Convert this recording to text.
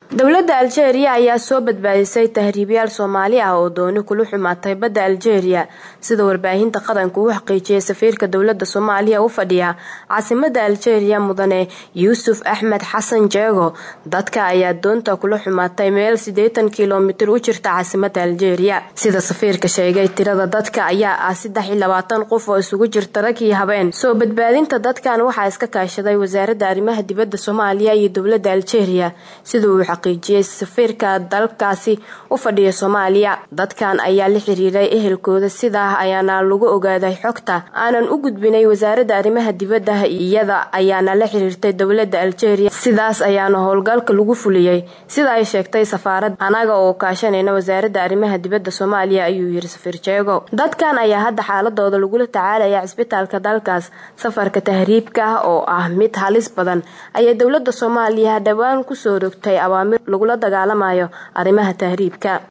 dowladda aljeeriya ayaa soo badbaadisay tahriibyaal soomaali ah oo dooni kula xumaatay badda aljeeriya sida warbaahinta qaranka uu xaqiijiyay safiirka dowladda soomaaliya u fadhiya caasimada aljeeriya mudane yuusuf axmed xasan jeego dadka ayaa doonta kula xumaatay meel siddeetan kilomitir u jirta caasimada aljeeriya sida safiirka sheegay tirada dadka ayaa ah saddex iyo labaatan qof oo isugu jirta rag iyo habeen soo badbaadinta dadkan waxaa iska kaashaday wasaaradda arrimaha dibadda soomaaliya iyo dowladda aljeeriya sida uu xaqiijiyey safiirka dalkaasi u fadhiya soomaaliya dadkan ayaa la xiriiray ehelkooda sidaa ayaana lagu ogaaday xogta aanan u gudbinay wasaaradda arrimaha dibadda iyada ayaana la xiriirtay dowladda aljeeriya sidaas ayaana howlgalka lagu fuliyey sida ay sheegtay safaaradda anaga oo kaashanayna wasaaradda arrimaha dibadda soomaaliya ayuu yiri safiir jeego dadkan ayaa hadda xaaladooda lagula tacaalaya cisbitaalka dalkaas safarka tahriibka oo ah mid halis badan ayay dowladda soomaaliya dhowaan kusoo rogtay awaamir lagula dagaalamayo arrimaha tahriibka